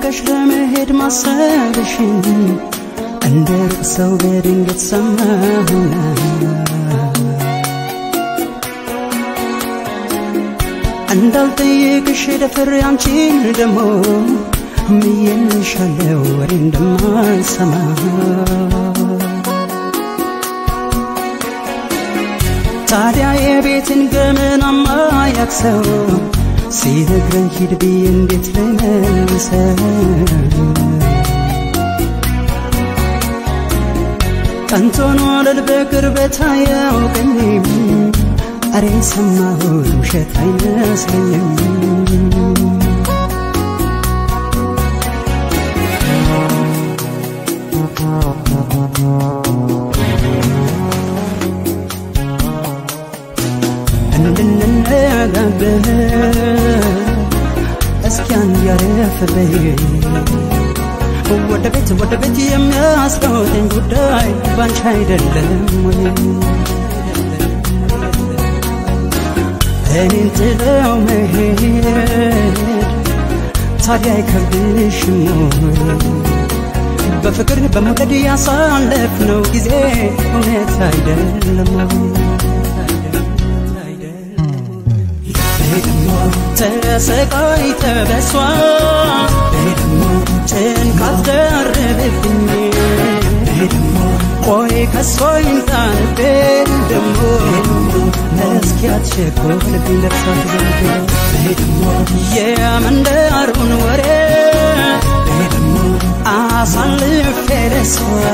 ርቀሽ ለመሄድ ማሰብሽን እንደ ሩቅ ሰው በድንገት ሰማሁና እንዳልጠየቅሽ ደፍሬ አንቺን ደሞ ምዬልሻለው ወሬ እንደማልሰማ ታዲያ የቤትን ገመናማ ያክሰው ሲነግረኝ ሂድ ብዬ እንዴት ልመልሰው? ቀንቶን ወለል በቅርበት አያውቀኝም አሬ ሰማሁት ውሸት አይመስለኝም እንድንነጋገር እስኪ አንድ ያረፍ በይ ወደ ቤት ወደ ቤት የሚያስቀውጠኝ ጉዳይ ባንቺ አይደለም ወይ እኔን ጥለው መሄድ ታዲያ አይከብድሽም ወይ በፍቅር በመውደድ ያሳለፍነው ጊዜ እውነት አይደለም ተሰቃይተ በሷ ጭንቃት ደረብብኝ ቆይ ከሷ ይንጣንቤ ደሞ እስኪያት ሸኮልብኝ ለብሳት ዘንድ የመንደሩን ወሬ አሳልፌ ለሷ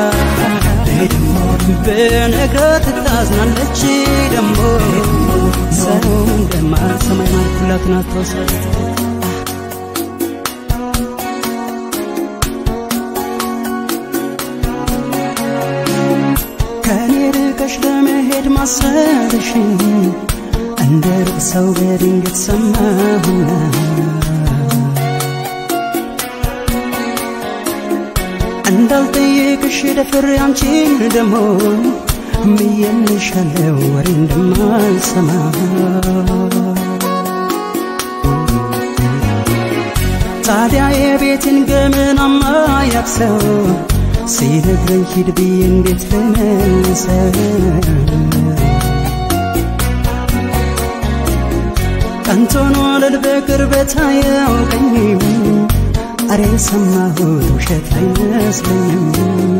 ብነግራት ታዝናለች ደሞ ሰው እንደማልሰማኝ ማልኩላት ናት ተወሰደ ከኔ ርቀሽ ለመሄድ ማሰብሽን እንደ ሩቅ ሰው በድንገት ሰማሁና እንዳልጠየቅሽ ደፍሬ አንቺን ደሞ ምዬልሻለው ወሬ እንደማልሰማ ታዲያ የቤትን ገመናማ ያክሰው ሲነግረኝ ሂድ ብዬ እንዴት ልመልሰው? ቀንቶን ወለል በቅርበት አያውቀኝም አሬ ሰማሁት ውሸት አይመስለኝም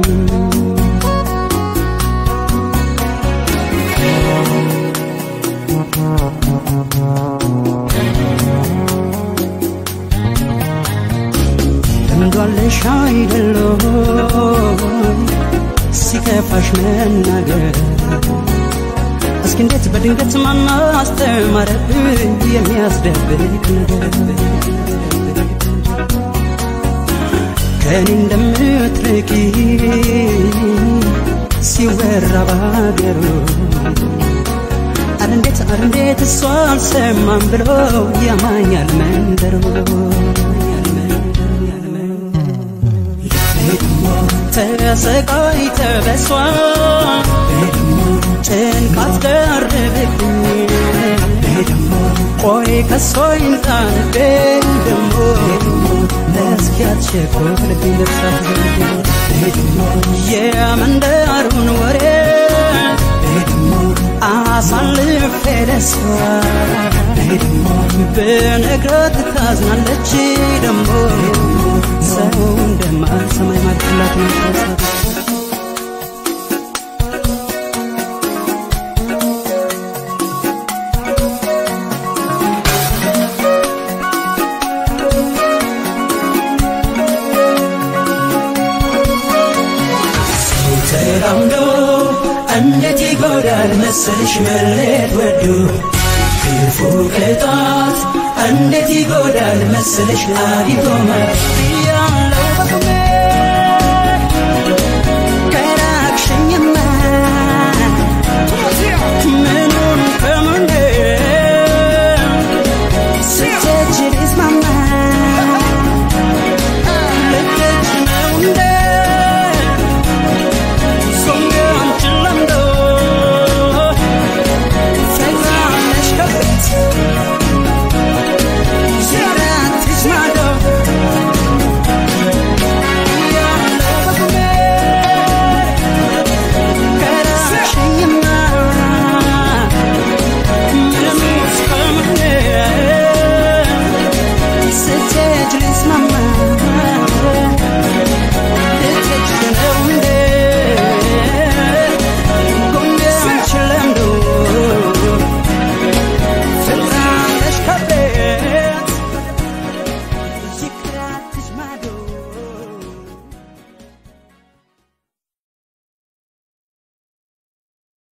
ልምዷለሽ አይደሎ ሲከፋሽ መናገር እስኪ እንዴት በድንገት ማን አስተማረብኝ የሚያስደብቅ ነገር ከኔ እንደምትርቂ ሲወራ ባገሩ አረ እንዴት አረ እንዴት እሷ አልሰማም ብሎ ያማኛል መንደሩ ተሰቃይተ በሷ ጭንቃት ደርብብኝ ቆይ ከሷ ይንጣንቤ ደሞ ለእስኪያት ሸኮልብኝ ልብሳት ዘንድ የመንደሩን ወሬ አሳልፌ ለሷ ብነግራት ታዝናለች ደሞ ሰው እንደማልሰማኝ ማድላት ነው ተራምዶ እንዴት ይጎዳል መሰልሽ መለየት ወዶ ክፉ ቅጣት እንዴት ይጎዳል መሰልሽ አግኝቶ ማለት ያለው በቅሜ